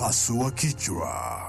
Pasua kichwa.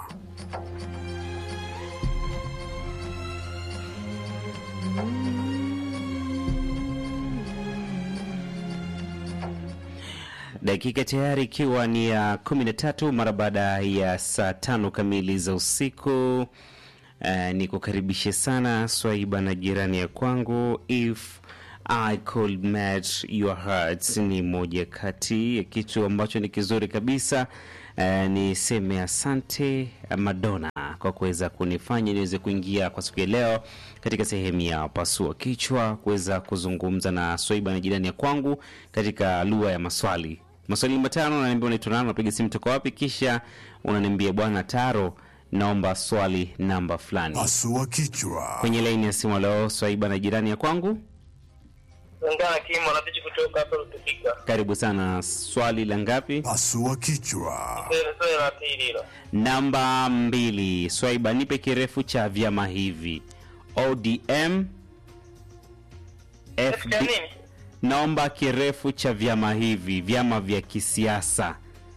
Dakika tayari ikiwa ni ya kumi na tatu mara baada ya saa tano kamili za usiku. Uh, ni kukaribishe sana Swaiba na jirani ya kwangu. If I could match your hearts ni moja kati ya kitu ambacho ni kizuri kabisa. Uh, niseme asante Madonna kwa kuweza kunifanya niweze kuingia kwa siku ya leo katika sehemu ya pasua kichwa, kuweza kuzungumza na Swaiba na jirani ya kwangu katika lugha ya maswali. Maswali matano, unaniambia unaitwa nani, unapiga simu toka wapi, kisha unaniambia bwana Taro, naomba swali namba fulani. Pasua kichwa. Kwenye laini ya simu leo Swaiba na jirani ya kwangu, Ngana Kimo napichi kutoka hapa Rutubika. karibu sana. Swali la ngapi? Pasua kichwa. Sasa swali la pili hilo. Namba mbili. Swaiba, nipe kirefu cha vyama hivi ODM Katika FD. nini? Naomba kirefu cha vyama hivi, vyama vya kisiasa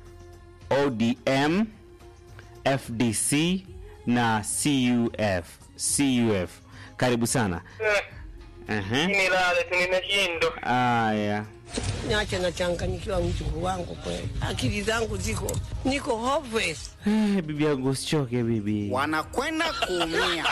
ODM, FDC na CUF. CUF, karibu sana. Eh, Ehe. Mimi lale tu nimeshindwa. Aya, Niache nachanganyikiwa mjukuu wangu kweli, akili zangu ziko niko hopeless. Eh, bibi yangu usichoke bibi. wanakwenda kuumia.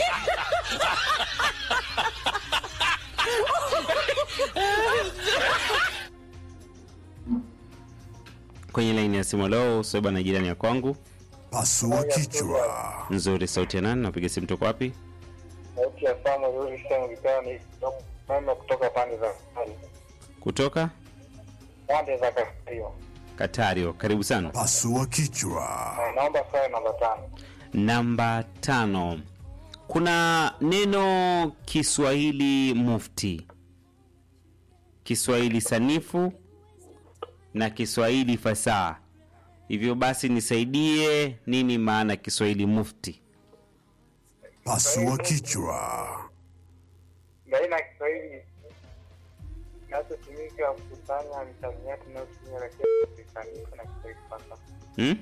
Kwenye laini ya simu leo Swaiba na jirani ya kwangu. Pasua kichwa. Nzuri, sauti ya nani? Napiga simu toka wapi? Sauti ya Samuel Wilson Gitani mama kutoka pande za Katario. Kutoka Pande za Katario. Katario, karibu sana. Pasua kichwa. Eh, Naomba swali namba tano. Namba tano, kuna neno Kiswahili mufti, Kiswahili sanifu na Kiswahili fasaha. Hivyo basi nisaidie, nini maana Kiswahili mufti? Pasua kichwa. Baina ya Kiswahili kinachotumika kukusanya misamiati inayotumia lakini kisanifu na Kiswahili fasaha. Hmm?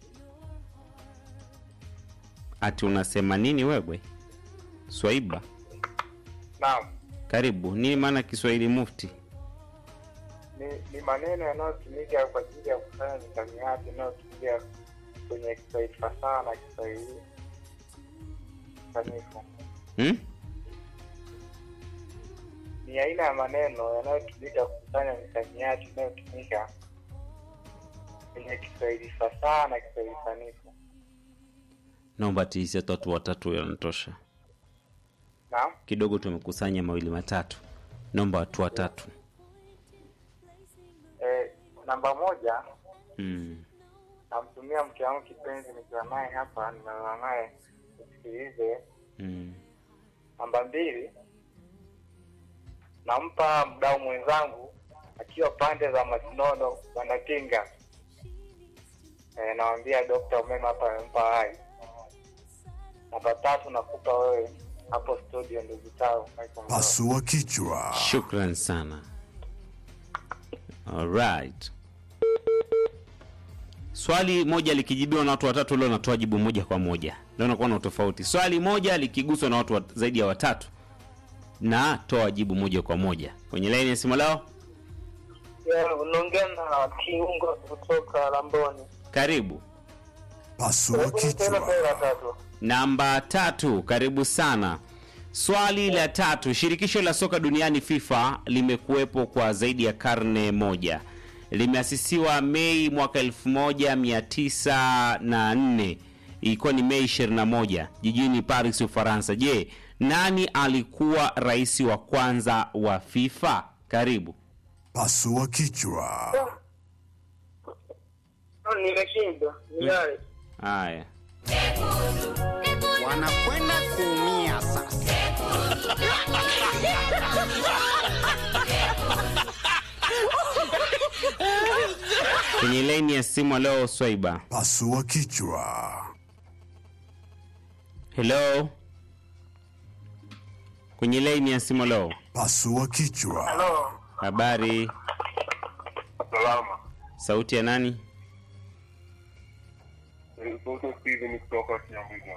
Ati unasema nini wewe? Swaiba, Naam. karibu. Nini maana Kiswahili mufti? ni, ni maneno yanayotumika kwa ajili ya kufanya misamiati inayotumika kwenye Kiswahili fasaha na Kiswahili sanifu. Hmm? Ni aina ya maneno yanayotumika kukusanya misamiati inayotumika kwenye Kiswahili fasaha na Kiswahili sanifu. Naomba tiisi watu watatu yanatosha. Naam, Kidogo tumekusanya mawili matatu, naomba watu watatu. e, namba moja Hmm. namtumia mke wangu kipenzi, nikiwa naye hapa, nimelala naye, nisikilize. Hmm. Namba mbili, nampa mdau mwenzangu akiwa pande za Masinono Wanapinga. E, nawambia dokta umeme hapa amempa hai. Namba tatu, nakupa wewe hapo studio, ndugu tao Michael Mroe. Pasua kichwa. Shukran sana. Alright. Swali moja likijibiwa na watu watatu, leo natoa jibu moja kwa moja. Leo nakuwa na utofauti. Swali moja likiguswa na watu wa, zaidi ya watatu, na toa jibu moja kwa moja. Kwenye laini ya simu lao, Ya, Unaongea na kiungo kutoka Lamboni. karibu. Pasua Tena kichwa. pera tatu. Namba tatu, karibu sana. Swali la tatu, shirikisho la soka duniani FIFA limekuwepo kwa zaidi ya karne moja. Limeasisiwa Mei mwaka 1904 ilikuwa ni Mei 21 jijini Paris, Ufaransa. Je, nani alikuwa rais wa kwanza wa FIFA? Karibu. Pasua kichwa. Nimeshindwa. Nilale. Haya, wanakwenda kuumia sasa. kwenye laini ya simu leo, Swaiba. Pasua kichwa. Hello, kwenye laini ya simu leo, Pasua kichwa. Halo. habari, Salama. sauti ya nani? Sote Steven kutoka Kiambiga.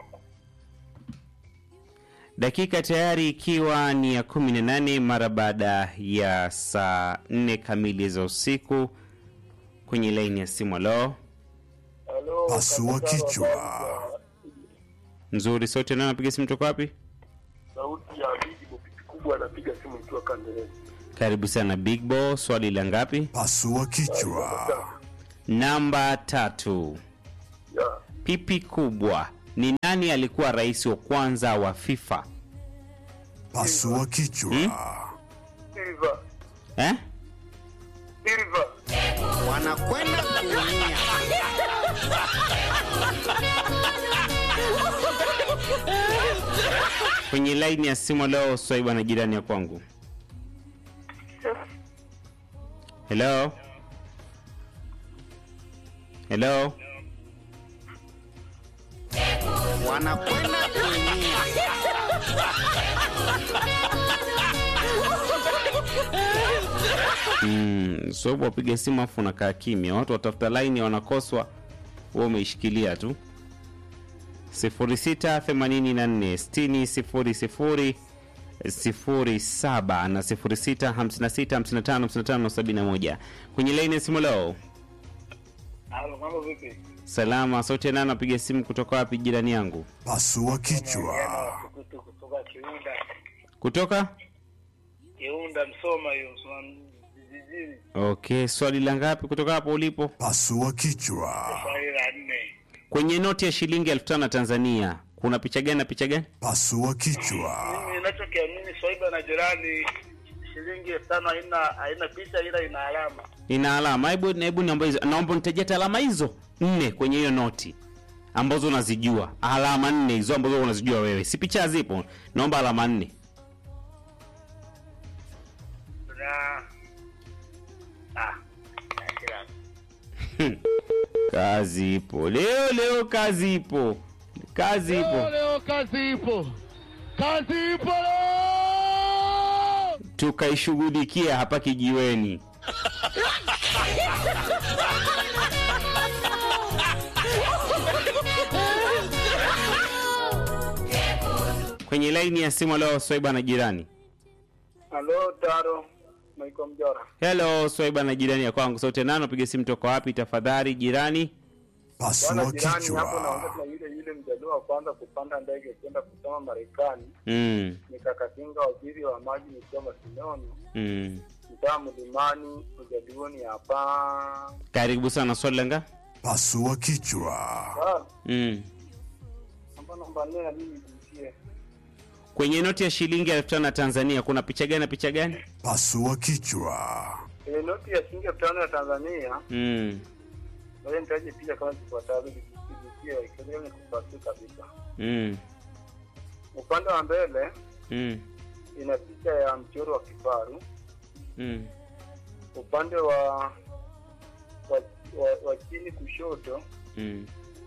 dakika tayari ikiwa ni ya kumi na nane mara baada ya saa nne kamili za usiku kwenye laini ya simu alo Halo, Pasua kaka Taro, kichwa. habari za- nzuri sote nao napiga simu toka wapi Sauti ya Bigi Bopiti kubwa anapiga simu nikiwa Kanderezi. karibu sana big bo swali la ngapi Pasua kichwa. namba tatu Ya, pipi kubwa ni nani alikuwa rais wa kwanza wa fifa Pasua kichwa. Silva, eh? Silva. wanakwenda kuumia kwenye laini ya simu leo swaiba na jirani ya kwangu helo helo wanakwenda kuumia mm, swaiba wapiga simu afu unakaa kimya watu watafuta laini wanakoswa huwa umeishikilia tu 0684 07 na 0656555571 kwenye laini ya simu leo Halo, mambo vipi? salama sauti nani napiga simu kutoka wapi jirani yangu Pasua kichwa. Kutu kutoka Kiunda. kutoka Kiunda Msoma hiyo, Msoma vijijini. okay swali la ngapi kutoka hapo ulipo Pasua kichwa. Swali la nne. kwenye noti ya shilingi elfu tano ya tanzania kuna picha gani na picha gani Pasua kichwa. Mimi ninachokiamini Swaiba na jirani shilingi elfu tano haina haina picha ila ina alama. ina alama hebu hebu naomba hizo naomba nitajeta alama hizo nne kwenye hiyo noti ambazo unazijua alama nne hizo ambazo unazijua wewe si picha zipo naomba alama nne Na ah, kila kazi ipo leo leo kazi ipo kazi ipo leo kazi ipo kazi ipo leo tukaishughulikia hapa kijiweni kwenye laini ya simu leo swaiba na jirani Halo, Taro. Maiko Mjora. helo swaiba na jirani ya kwangu sote nano piga simu toka wapi tafadhali jirani Pasua Bwana jirani hapo kichwa. naongea na yule yule mjadala wa kwanza kupanda ndege kwenda kusoma Marekani. mm, Nikakatinga waziri wa maji nikiwa Masinoni, mm. mtaa Mlimani, ujaduoni hapa. karibu sana swali langa Pasua kichwa. Ah, mm. namba namba nne na mimi nijitie. kwenye noti ya shilingi elfu tano ya tanzania kuna picha gani na picha gani Pasua kichwa. Kwenye noti ya shilingi elfu tano ya Tanzania, mm. ngoja nitaje picha kama zifuatavyo zikijitie ikiwa ni kupasi kabisa. Mm. Upande wa mbele Mm. ina picha ya mchoro wa kifaru. Mm. Upande wa wa, wa, wa chini kushoto Mm.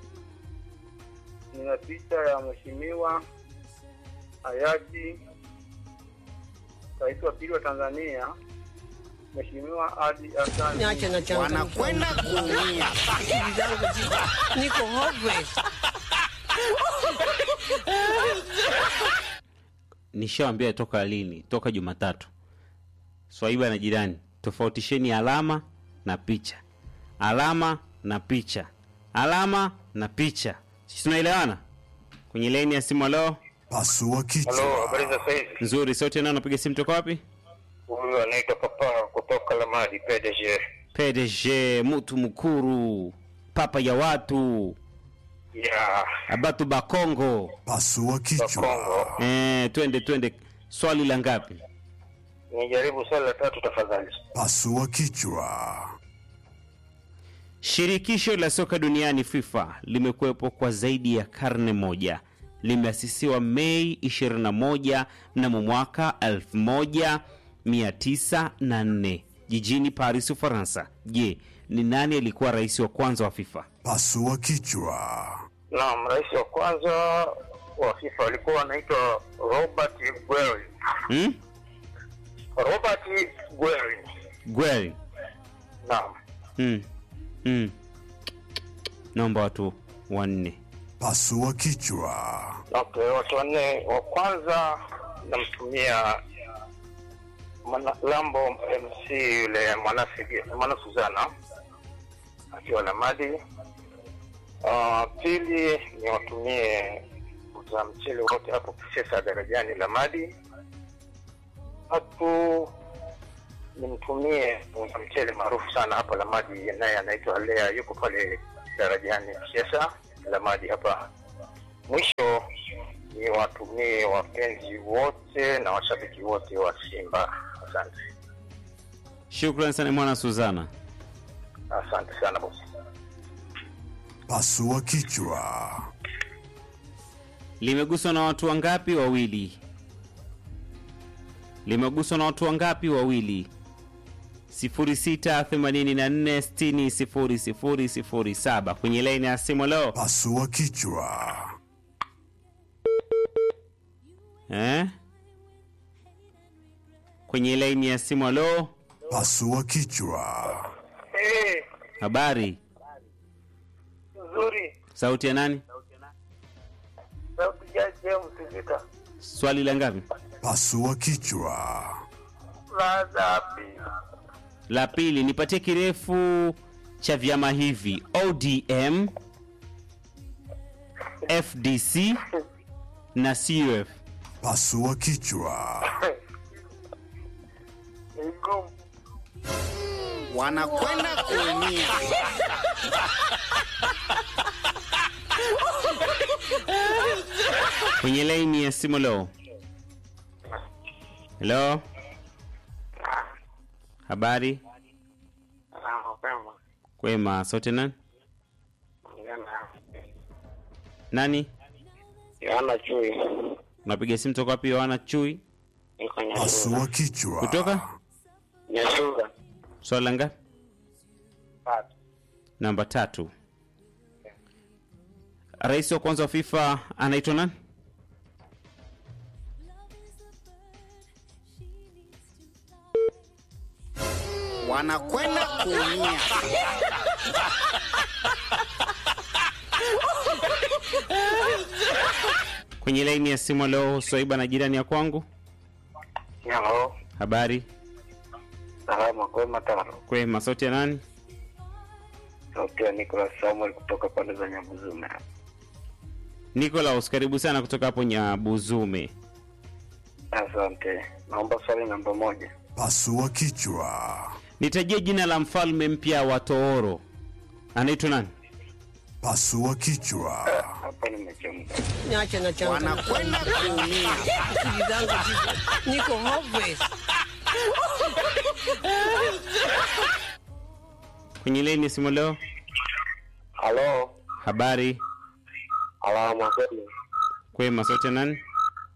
nina picha ya mheshimiwa hayati rais wa pili wa Tanzania Mheshimiwa Ali Hassan Niache na changanyikiwa. wanakwenda kuumia Akili zangu ziko niko hopeless. nishawambia toka lini toka jumatatu swaiba na jirani tofautisheni alama na picha alama na picha alama na picha Sisi tunaelewana kwenye laini ya simu leo Pasua kichwa. habari za saizi? nzuri sote nao napiga simu toka wapi Huyu anaitwa Papa kutoka Lamadi PDG. pdg mutu mkuru papa ya watu Ya abatu bakongo Pasua kichwa. eh, twende twende swali la ngapi nijaribu swali la tatu tafadhali. Pasua kichwa. Shirikisho la soka duniani FIFA limekuwepo kwa zaidi ya karne moja. Limeasisiwa Mei 21 mnamo mwaka 1904 jijini Paris, Ufaransa. Je, ni nani alikuwa rais wa kwanza wa FIFA? Pasua kichwa. Naam, rais wa kwanza wa FIFA alikuwa anaitwa Robert Guerin. Hmm? Robert Guerin. Guerin. Naam. Hmm. Hmm. Naomba watu wanne Pasua kichwa. Okay, watu wanne. Wa kwanza namtumia Mwana- Lambo MC yule mwanasigi- mwana Suzana akiwa Lamadi. Uh, pili ni watumie za mchele wote hapo Kisesa darajani Lamadi. Tatu nimtumie muuza mchele maarufu sana hapa Lamadi, naye anaitwa Lea, yuko pale darajani Kisesa Lamadi hapa. Mwisho ni watumie wapenzi wote na washabiki wote wa Simba. Asante, shukran sana mwana suzana asante sana bosi. Pasua kichwa. limeguswa na watu wangapi wawili limeguswa na watu wangapi wawili 0684600007 kwenye laini ya simu leo Pasua kichwa. eh? kwenye laini ya simu leo Pasua kichwa. Hey, habari nzuri. sauti ya nani Sauti ya James Vita. swali la ngapi Pasua kichwa. La dhabi. la pili nipatie kirefu cha vyama hivi odm fdc na cuf Pasua kichwa. Ni ngumu. wanakwenda kuumia kwenye laini ya simu leo helo habari Ah, mapema. kwema sote nani Yana. nani Yana chui. unapiga simu toka wapi yohana chui Niko Nyasuga. Pasua kichwa. kutoka Nyasuga. swali la ngapi Tatu. namba tatu rais wa kwanza wa fifa anaitwa nani wanakwenda kuumia kwenye laini ya simu leo swaiba na jirani ya kwangu Hello. habari Salama kwema tano. kwema sauti ya nani Sauti ya Nicholas Samuel kutoka pande za Nyabuzume. Nicholas, karibu sana kutoka hapo Nyabuzume. Asante. Naomba swali namba moja. Pasua kichwa. Nitajie jina la mfalme mpya wa Tooro, anaitwa nani? Pasua kichwa. Hapa nimechemka. Niache na changa wanakwenda kuumia akili zangu ziko niko hopeless. Kwenye laini ya simu leo, Halo. habari Alama kwema. kwema, sauti ya nani?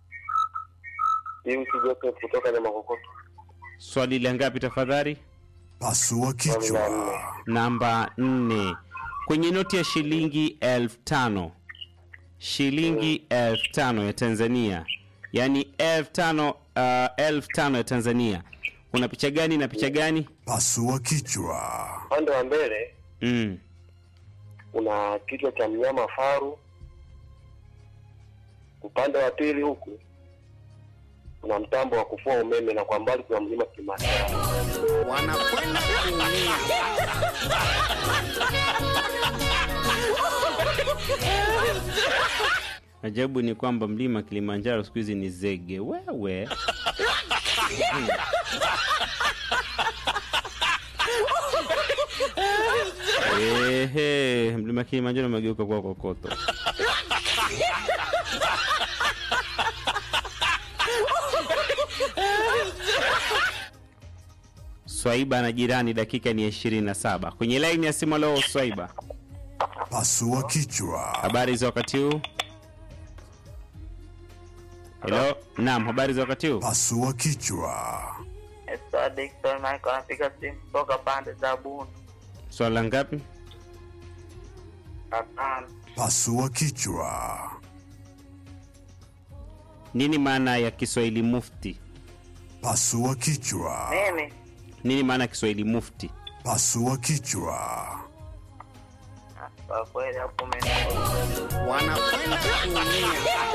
James Joseph kutoka Nyamakokoto. Swali la ngapi tafadhali? Pasua kichwa. Namba nne. Kwenye noti ya shilingi elfu tano shilingi elfu tano ya Tanzania, yaani elfu tano uh, elfu tano ya Tanzania, kuna picha gani na picha gani? Pasua kichwa. Upande wa mbele Mm. kuna kichwa cha mnyama faru. Upande wa pili huku kuna mtambo wa kufua umeme na kwa mbali kuna mlima Kilimanjaro. wanakwenda kuumia Ajabu ni kwamba mlima Kilimanjaro siku hizi ni zege. Wewe Hmm. Ehe, mlima Kilimanjaro umegeuka kuwa kokoto. Swaiba na jirani, dakika ni ishirini na saba kwenye laini ya simu. Leo Swaiba, Pasua kichwa. habari za wakati huu? Hello, naam, habari za wakati huu? Pasua kichwa. Esther Dickson Michael anapiga simu kutoka pande za Bundu. Swala ngapi? Hapana. Pasua kichwa. Nini maana ya Kiswahili mufti? Pasua kichwa. Nini? Nini maana ya Kiswahili mufti? Pasua kichwa. Ah, Kwa kweli hapo umenielewa. wanakwenda kuumia.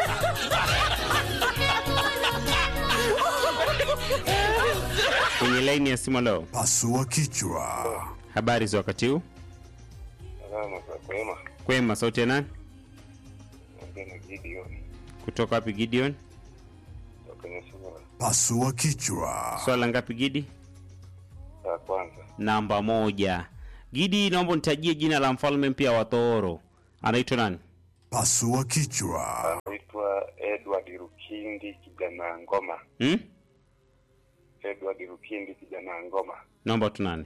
kwenye laini ya simu leo. Pasua kichwa. Habari za wakati huu? Salama za kwema. Kwema, sauti ya nani? Naongea na Gideon Kutoka wapi Gideon? kutoka Nyasura. Pasua kichwa. Swala ngapi Gidi? La kwanza Namba moja. Gidi, naomba nitajie jina la mfalme mpya wa Tooro. Anaitwa nani? Pasua kichwa. anaitwa Edward Rukindi kijana ngoma. Hmm? Edward Rukindi kijana ngoma. Naomba tu nani?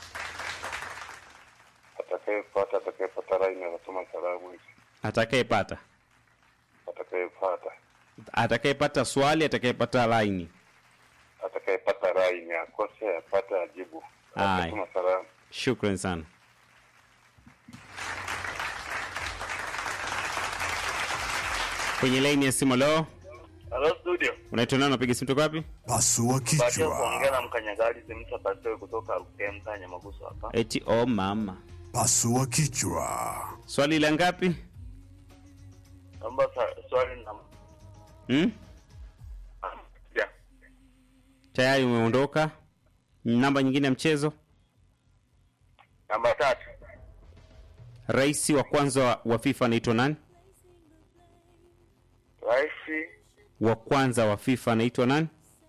Atakayepata atakayepata laini anasoma salamu hizi. Atakayepata. Atakayepata Atakayepata swali, atakayepata laini. atakayepata laini akose apate ajibu. Haya. Atasoma salamu. Shukran sana. Kwenye laini ya simu leo, Hello studio. unaitwa nani? Unapiga simu toka wapi? Pasua Baada ya kuongea kichwa. na mkanyagaji Simsa Pastor kutoka Rukemta Nyamaguso hapa. Eti oh mama. Pasua kichwa. Swali la ngapi? Naomba sa- swali na Hmm? ya. Tayari umeondoka. Namba nyingine ya mchezo. Namba tatu. Rais wa kwanza wa- wa FIFA anaitwa nani? Rais Wa kwanza wa FIFA anaitwa nani?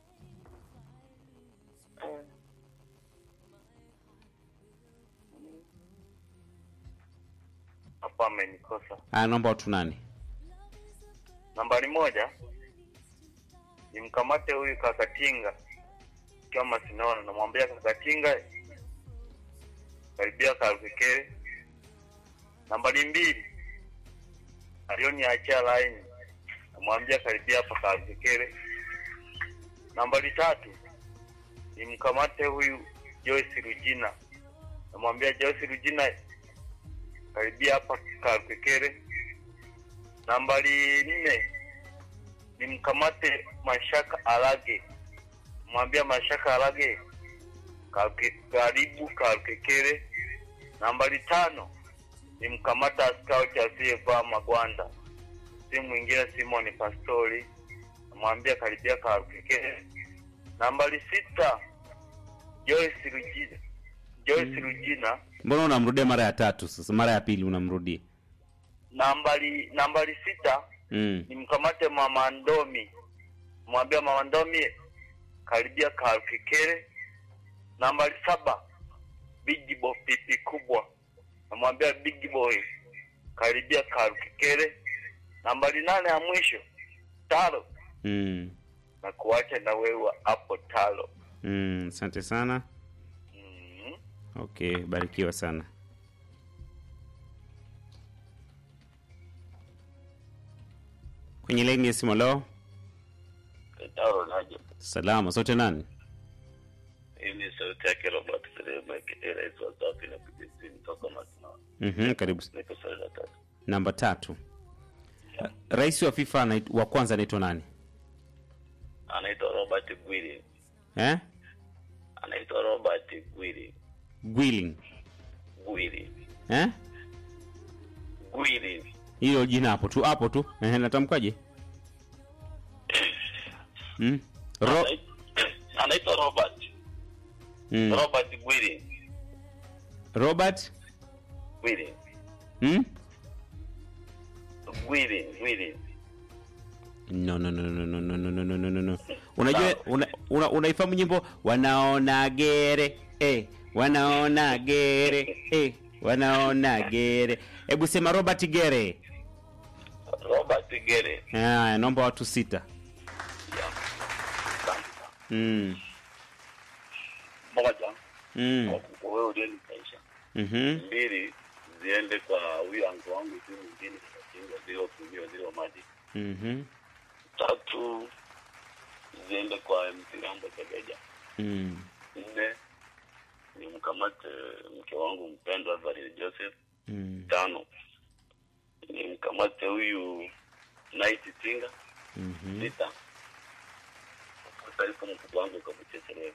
hapa amenikosa. Ah, naomba watu nani? Nambari moja nimkamate huyu Kakatinga kama sinaona, namwambia Kakatinga karibia Kalkekere. Nambari mbili alioniachia laini, namwambia karibia hapa Kalkekere. Nambari tatu nimkamate huyu Joyce Rujina, namwambia Joyce Rujina karibia hapa Kalkekere. Nambari nne nimkamate Mashaka Alage, mwambia Mashaka Alage Kalke- karibu Kalkekere. Nambari tano nimkamata scout asiyevaa magwanda, si mwingine Simon Pastori, namwambia karibia Kalkekere. Nambari sita Joyce Rujina, Joyce Rujina Mbona unamrudia mara ya tatu sasa? Mara ya pili unamrudia. nambari nambari sita Mm. nimkamate mama Ndomi, mwambia mama Ndomi karibia Kalkekere. Nambari saba Big Boy pipi kubwa, namwambia Big Boy karibia Kalkekere. Nambari nane ya mwisho Talo, Mm. na kuacha na wewe hapo Talo. Mm. Asante sana. Mm. Okay, barikiwa sana. Kwenye laini ya simu leo, Talo naje. salama. Sote nani? Hii ni sauti yake Robert Serema, rais wa Safi na PDC toka Masinawa. Mhm, karibu. Niko swali la tatu. Namba tatu. Rais wa FIFA anait- wa kwanza anaitwa nani? Anaitwa Robert Gwili. Eh? Anaitwa Robert Gwili. Gwilling. Gwili. Eh? Gwili. Hilo jina hapo tu, hapo tu. Eh, natamkaje? Mm? Ro Anait- anaitwa Robert. mm. Robert Gwili. Robert? Gwili. Mm? Gwili. Gwili. No, no, no, no, no, no, no, no, no, no, no, no. Unajua una, una, unaifahamu nyimbo wanaona gere eh, wanaona gere eh, wanaona gere. Hebu sema Robert Gere. Robert Gere. Haya, naomba watu sita. Yeah. Asante. Mm. Moja. Mm. Kwa wewe uliyenikaisha. Mhm. Mbili ziende kwa huyu anko wangu tu mwingine katinga zile kumio zile maji. Mhm. Tatu ziende kwa Mtirambo Tegeja. Mm. Nne nimkamate mke wangu mpendwa Valeri Joseph. Mm. Tano nimkamate huyu Night Tinga. Mhm. Sita kutaifa mkubwa wangu kabucheselewe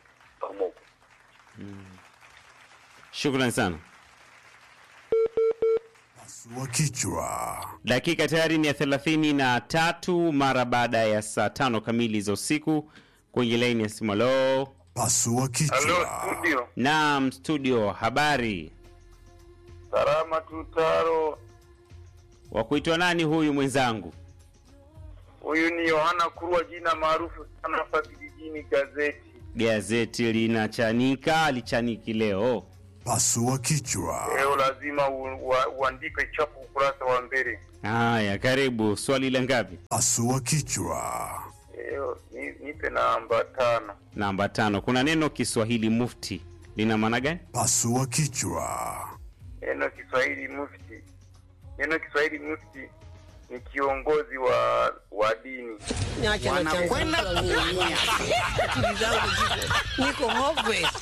pamoko Shukrani sana. Pasua kichwa. Dakika tayari ni ya thelathini na tatu mara baada ya saa tano kamili za usiku kwenye laini ya simu. Halo, Pasua Halo kichwa. studio, naam, studio, habari. salama tutaro. Wa kuitwa nani huyu mwenzangu? Huyu ni Yohana Kurwa, jina maarufu sana hapa kijijini gazeti. Gazeti linachanika, lichaniki leo. Pasua kichwa. Leo lazima u- wa- uandike chapu ukurasa wa mbele. Haya, karibu. Swali la ngapi? Pasua kichwa. Leo ni- nipe namba tano. Namba tano. Kuna neno Kiswahili mufti, lina maana gani? Pasua kichwa. Neno Kiswahili mufti, neno Kiswahili mufti ni kiongozi wa wa dini. Niache na changamoto mimi. Akili zangu ziko niko hopeless.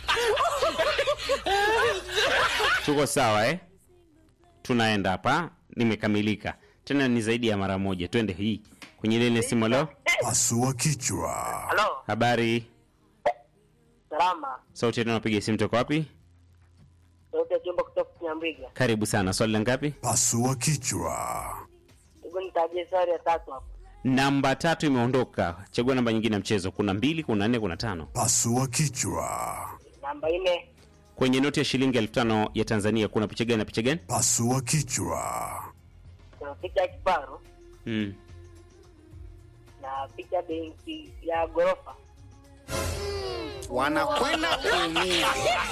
Tuko sawa eh? Tunaenda hapa, nimekamilika tena, ni zaidi ya mara moja. Twende hii kwenye lile simu. Leo Pasua kichwa. Halo, habari, salama. sauti yetu, napiga simu toka wapi? Sauti ya chumba kutoka Kinyambiga. Karibu sana. Swali la ngapi? Pasua kichwa. Hebu nitajie swali ya tatu hapo. Namba tatu imeondoka. Chagua namba nyingine ya mchezo. Kuna mbili, kuna nne, kuna tano. Pasua kichwa. Namba nne, Kwenye noti ya shilingi elfu tano ya Tanzania kuna picha gani na picha gani? Pasua kichwa. kuna picha ya kifaru Mm. na picha ya benki ya ghorofa. wanakwenda kuumia.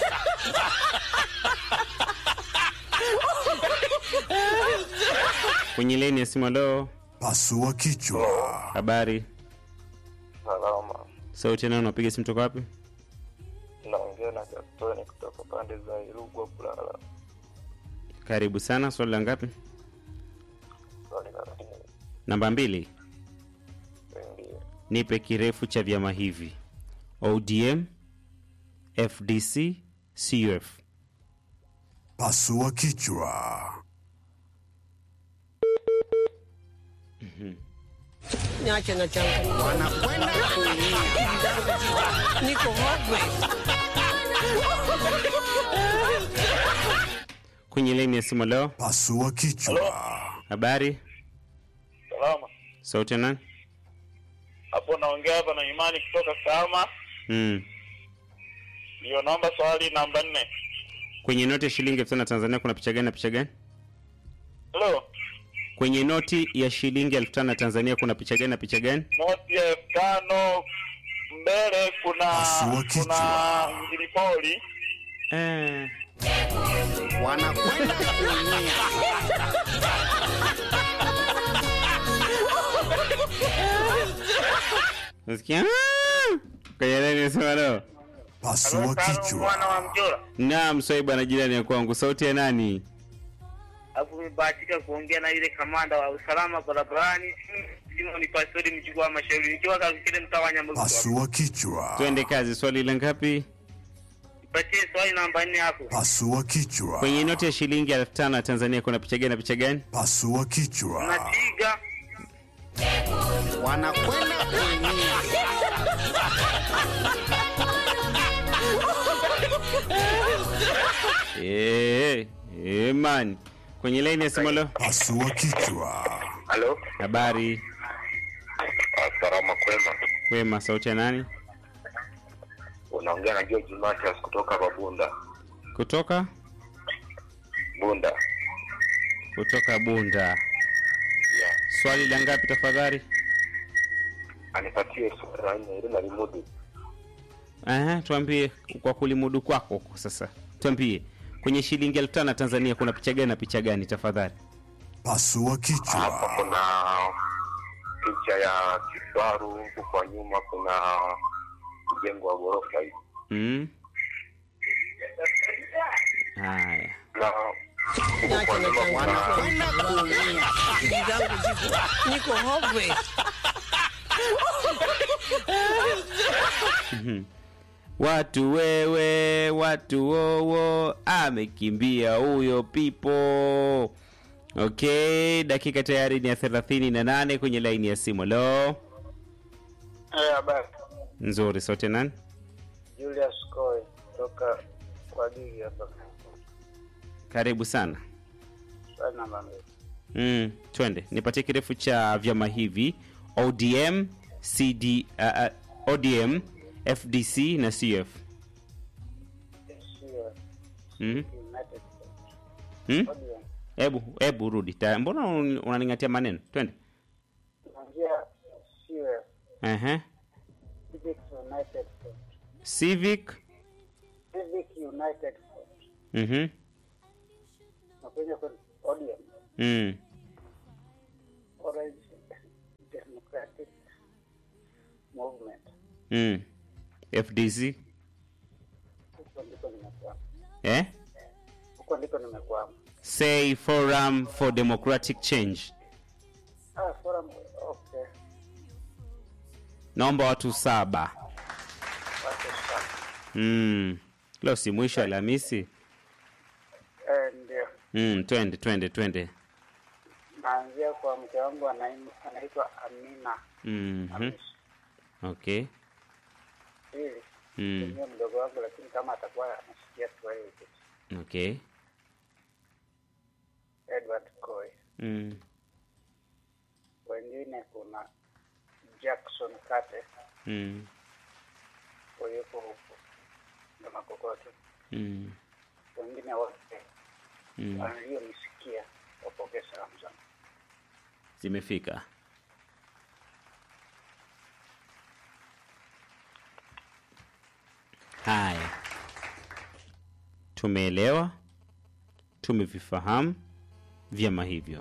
Kwenye leni ya simu. Leo Pasua kichwa. habari, Salama, sauti nao, unapiga simu toka wapi? naongea na Gastoni kutoka pande za Irugwa Kulala. Karibu sana. Swali la ngapi? Swali la pili, Namba mbili. ndio Nipe kirefu cha vyama hivi: ODM, FDC, CUF. Pasua kichwa. Niache na changamoto. Wanakwenda kuumia. Akili zangu ziko niko hopeless. Kwenye leni ya simu leo, Pasua kichwa. habari, salama. sauti ya nani? Hapo naongea hapa na Imani kutoka Kahama. Mm. Ndio, naomba swali namba nne. Kwenye noti ya shilingi elfu tano ya Tanzania kuna picha gani na picha gani? Halo, Kwenye noti ya shilingi elfu tano ya Tanzania kuna picha gani na picha gani? noti ya elfu tano mbele kuna Pasua kichwa. kuna ngilipoli Eh. Wanakwenda kuumia. Nasikia "Ah!" kwenye leni ya simu leo. Pasua mwana kichwa. wa Mjora. Naam, swaiba na jirani ya kwangu, sauti ya nani? Alafu nimebahatika kuongea na yule kamanda wa usalama barabarani Simon Pastori mjukuu wa mashauri nikiwa kakile mtaa wa Nyambugu. Pasua kichwa. Twende kazi. Swali la ngapi? Nipatie swali namba nne hapo. Pasua kichwa. Kwenye noti ya shilingi elfu tano ya Tanzania kuna picha gani na picha gani? Pasua kichwa. Napiga Wanakwenda kuumia. Eh, eh, man. Kwenye laini ya simu leo. Pasua kichwa. Halo, Habari, salama kwema. kwema, sauti ya nani? Unaongea na George Matias kutoka hapa Bunda. Kutoka Bunda. kutoka Bunda. Yeah. Swali la ngapi tafadhali? Anipatie swali la nne ile nalimudu. Aha, tuambie kwa kulimudu kwako huko sasa. Tuambie kwenye shilingi elfu tano ya Tanzania kuna picha gani na picha gani tafadhali? Pasua Hapa kichwa. kuna picha ya kifaru, huku kwa nyuma kuna mjengo wa ghorofa hivi. Mm. Haya. Na huku Niache kwa na nyuma kuna changamoto. Wanakwenda kuumia. Akili zangu ziko niko hopeless. Watu wewe, watu wowo, amekimbia huyo pipo. Okay, dakika tayari ni ya thelathini na nane kwenye laini ya simu. Lo, Eh, habari. nzuri. Sote nani? Julius Koe kutoka kwa Gigi hapa. Karibu sana. swali namba mbili. mm, twende nipatie kirefu cha vyama hivi odm cd uh, uh, odm fdc na cf Sio mm. United States. mm? ODM. hebu hebu rudi Ta- mbona un- unaningatia maneno twende Tunaanzia sio uh-huh. Civic United Front. civic Civic United Front. mm-hmm. Na kwenye kwenye ODM. mm. Orange Democratic Movement. Mm. fdc Huko ndiko nimekwama. eh? Huko ndiko nimekwama. say forum for democratic change Ah, forum okay. naomba watu saba Watu sana. mm. leo si mwisho alhamisi Eh, ndio. mm, twende twende twende Naanzia kwa mke wangu anaim- anaitwa Amina. mm-hmm. Hamisi. okay Pili. mm. Tumia mdogo wangu lakini kama atakuwa anasikia Kiswahili kitu. okay Edward Coy. mm. Wengine kuna Jackson Kate Mm. yuko huko na Makokoto. Mm. Wengine wote Mm. walionisikia wapokee salamu zangu. zimefika haya tumeelewa tumevifahamu vyama hivyo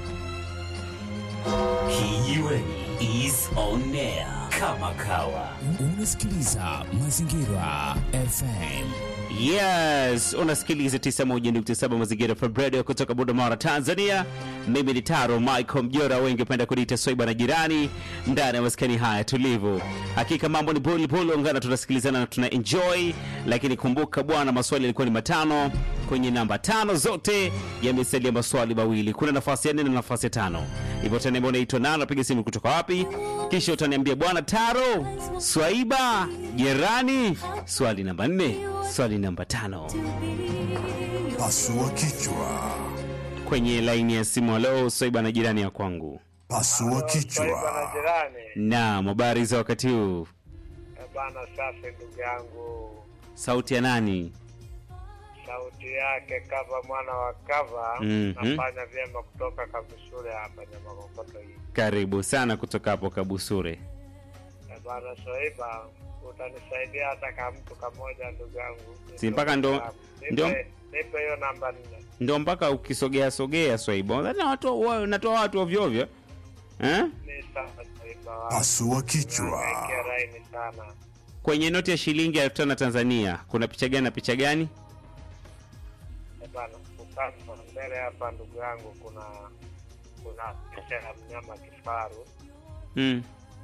Kijiweni is on air kama kawa. Unasikiliza Mazingira FM. yes unasikiliza 91.7 mazingira FM radio kutoka budamara tanzania mimi ni taro michael mjora wengi upenda kuniita swaiba na jirani ndani ya maskani haya tulivu hakika mambo ni bulibuli ungana tunasikilizana na tuna enjoy lakini kumbuka bwana maswali yalikuwa ni matano kwenye namba tano zote yamesalia maswali mawili kuna nafasi ya nne na nafasi ya tano hivyo utaniambia unaitwa nani napiga simu kutoka wapi kisha utaniambia bwana taro swaiba jirani swali namba nne swali namba tano Pasua kichwa. kwenye laini ya simu alo swaiba na jirani ya kwangu Pasua Swaiba na kichwa. jirani. naam habari za wakati huu Eh, Bana safi ndugu yangu. sauti ya nani Sauti yake kava mwana wa kava Mhm. nafanya vyema kutoka Kabushure hapa Nyamakokoto hii. karibu sana kutoka hapo kabusure Eh, Bana Swaiba utanisaidia hata kama mtu kamoja ndugu yangu. Si mpaka ndo- Nipe- ndo- Nipe hiyo namba nne. ndio mpaka ukisogea sogea swaiba Nadhani watu wa- natoa watu ovyoovyo eh? Ni sana Swaiba wangu. Pasua kichwa. Nahangaika laini sana. kwenye noti ya shilingi elfu tano tanzania kuna picha gani na picha gani Eh, Bana ukasa mbele hapa ndugu yangu kuna kuna picha ya mnyama kifaru mm.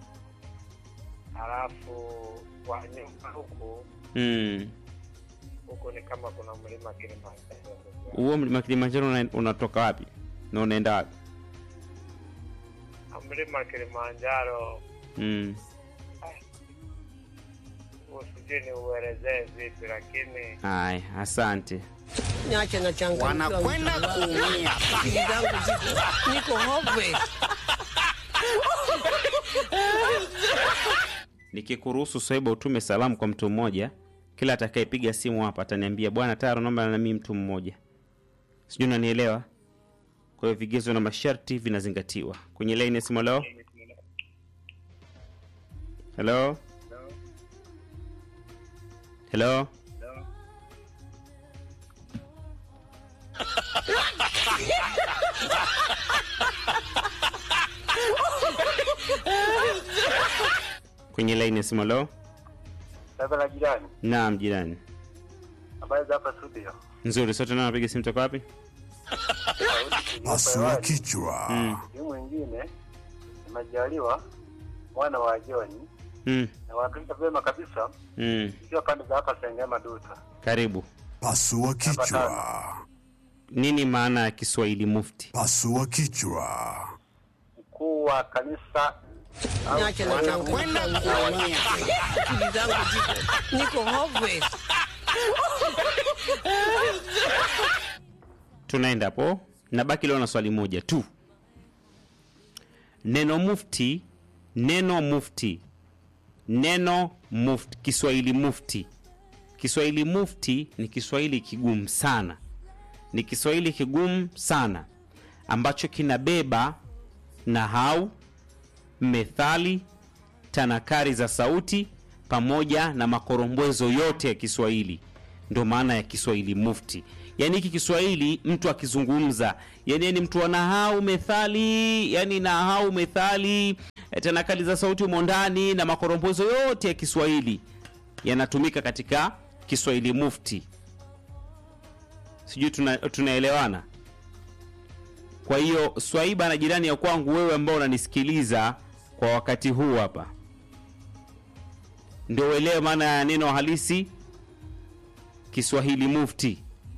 halafu kwa nyuma huku Mm. huku ni kama kuna mlima Kilimanjaro. huo mlima kilimanjaro una- unatoka wapi na unaenda wapi Na Mlima Kilimanjaro mm. huu sijui ni uelezee vipi, lakini haya asante Niache na changanyikiwa Wanakwenda mtu wangu. kuumia. Akili zangu ziko niko hopeless. nikikuruhusu swaiba utume salamu kwa mtu mmoja kila atakayepiga simu hapa ataniambia bwana taro naomba nami mtu mmoja sijui unanielewa kwa hiyo vigezo na masharti vinazingatiwa kwenye laini ya simu leo helo helo kwenye laini ya simu leo sasa la jirani, naam jirani habari za hapa studio. nzuri sote nao napiga simu toka wapi Pasua kichwa. Huyu mwingine nimejaliwa mwana wa Joni mm. na wakilisha vyema kabisa, Mm. ikiwa pande za hapa Sengema Duta. karibu Pasua kichwa. nini maana ya kiswahili mufti Pasua kichwa. Mkuu wa kanisa au Niache na Wanakwenda changanyikiwa mtu wangu. kuumia. Akili zangu ziko niko hopeless. tunaenda hapo nabaki leo na swali moja tu neno mufti neno mufti neno mufti kiswahili mufti kiswahili mufti ni kiswahili kigumu sana ni kiswahili kigumu sana ambacho kinabeba nahau methali tanakari za sauti pamoja na makorombwezo yote ya kiswahili ndio maana ya kiswahili mufti yaani hiki kiswahili mtu akizungumza yani ni mtu wa nahau methali yani nahau methali eh, tanakali za sauti humo ndani na makorombwezo yote ya kiswahili yanatumika katika kiswahili mufti sijui tuna, tunaelewana kwa hiyo swaiba na jirani ya kwangu wewe ambao unanisikiliza kwa wakati huu hapa ndio uelewe maana ya neno halisi kiswahili mufti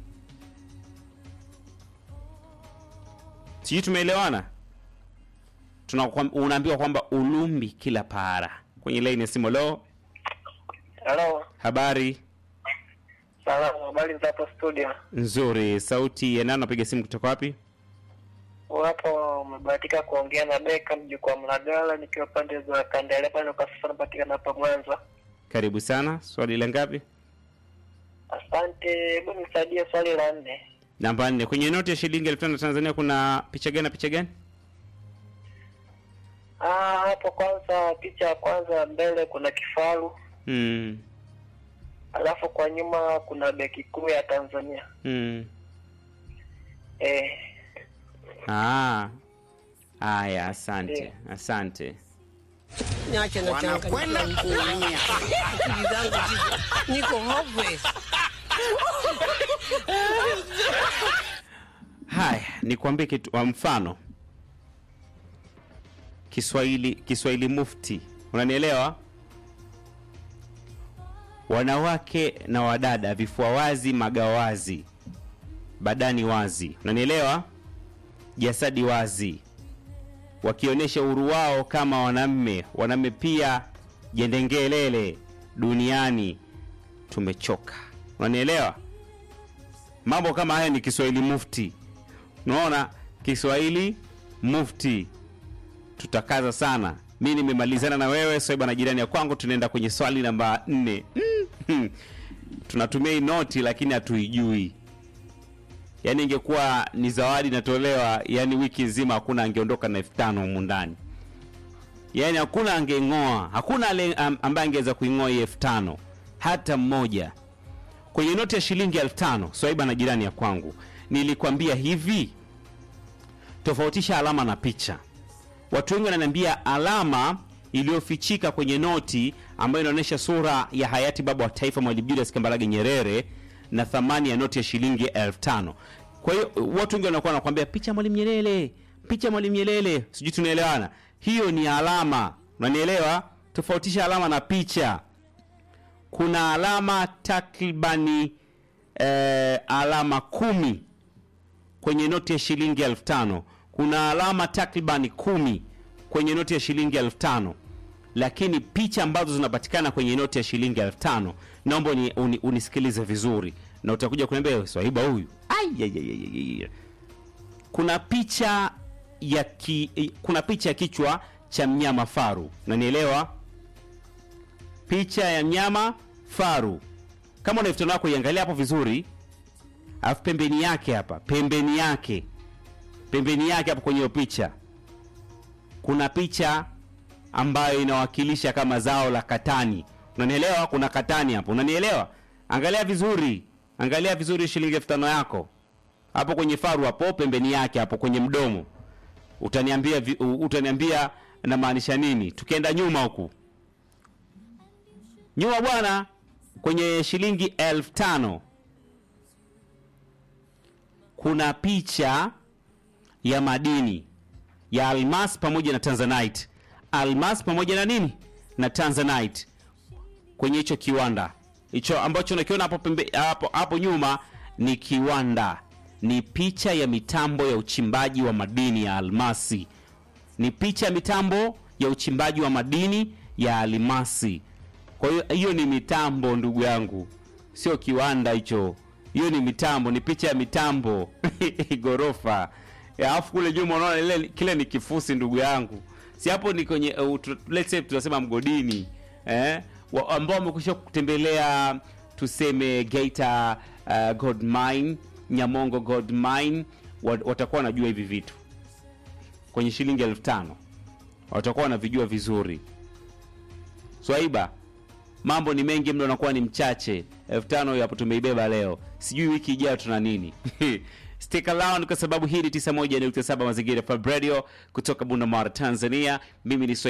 sijui tumeelewana Tunakwam- unaambiwa kwamba ulumbi kila para kwenye laini ya simu leo Halo, habari salamu, habari za hapo studio? nzuri sauti ya nani napiga simu kutoka wapi Wapo umebahatika kuongea na Beka mjukuu wa Mlagala, nikiwa pande za Kandele pale kwa sasa napatikana hapa Mwanza. karibu sana swali la ngapi Asante, hebu nisaidie swali la nne. namba nne kwenye noti ya shilingi elfu tano tanzania kuna picha gani na picha gani Ah, hapo kwanza, picha ya kwanza mbele kuna kifaru, mm. alafu kwa nyuma kuna benki kuu ya Tanzania. Mm. Eh, Ah. Haya, asante asante. Niache na Wanakwenda kuumia. Akili zangu ziko niko hopeless. Haya, nikwambie kitu wa mfano. Kiswahili Kiswahili mufti, unanielewa? Wanawake na wadada, vifua wazi, magawazi, badani wazi, unanielewa? Jasadi wazi, wakionyesha uhuru wao kama wanamme. Wanamme pia jendengelele duniani, tumechoka. Unanielewa? Mambo kama haya ni Kiswahili mufti. Unaona, Kiswahili mufti, tutakaza sana. Mi nimemalizana na wewe Swaiba na jirani ya kwangu, tunaenda kwenye swali namba nne. Mm. Tunatumia hii noti lakini hatuijui. Yaani ingekuwa ni zawadi inatolewa, yani wiki nzima hakuna angeondoka na elfu tano humu ndani, yaani hakuna angeng'oa, hakuna ale- am- ambaye angeweza kuing'oa hii elfu tano hata mmoja kwenye noti ya shilingi elfu tano Swaiba na jirani ya kwangu, nilikwambia hivi, tofautisha alama na picha. Watu wengi wananiambia alama iliyofichika kwenye noti ambayo inaonyesha sura ya hayati baba wa taifa Mwalimu Julius Kambarage Nyerere na thamani ya noti ya shilingi elfu tano. Kwa hiyo watu wengi wanakuwa wanakuambia picha ya Mwalimu Nyerere, picha ya Mwalimu Nyerere, sijui tunaelewana. Hiyo ni alama, unanielewa? Tofautisha alama na picha kuna alama takribani eh, alama kumi kwenye noti ya shilingi elfu tano kuna alama takribani kumi kwenye noti ya shilingi elfu tano lakini picha ambazo zinapatikana kwenye noti ya shilingi elfu tano naomba uni, uni, unisikilize vizuri na utakuja kuniambia "Wewe, swahiba huyu Ai, ai, ai, ai, ai. kuna picha ya ki, kuna picha ya kichwa cha mnyama faru nanielewa picha ya mnyama faru kama una elfu tano yako iangalia hapo vizuri alafu pembeni yake hapa pembeni yake pembeni yake hapo kwenye hiyo picha kuna picha ambayo inawakilisha kama zao la katani unanielewa kuna katani hapo unanielewa angalia vizuri angalia vizuri shilingi elfu tano yako hapo kwenye faru hapo pembeni yake hapo kwenye mdomo utaniambia vi- u- utaniambia namaanisha nini tukienda nyuma huku nyuma bwana kwenye shilingi elfu tano kuna picha ya madini ya almas pamoja na tanzanite almas pamoja na nini na tanzanite kwenye hicho kiwanda hicho ambacho unakiona hapo pembe hapo, hapo nyuma ni kiwanda ni picha ya mitambo ya uchimbaji wa madini ya almasi ni picha ya mitambo ya uchimbaji wa madini ya almasi kwa hiyo hiyo ni mitambo ndugu yangu sio kiwanda hicho hiyo ni mitambo ni picha ya mitambo ghorofa Eh, alafu kule nyuma unaona ile kile ni kifusi ndugu yangu si hapo ni kwenye uh, tu- let's say tunasema mgodini eh? wa- ambao wamekwisha kutembelea tuseme Geita uh, gold mine Nyamongo gold mine wa- watakuwa wanajua hivi vitu kwenye shilingi elfu tano watakuwa wanavijua vizuri swaiba mambo ni mengi mdo anakuwa ni mchache elfu tano hiyo hapo tumeibeba leo sijui wiki ijayo tuna nini stick around kwa sababu hii ni 91.7 mazingira FM radio kutoka bunda mara tanzania mimi ni Swaiba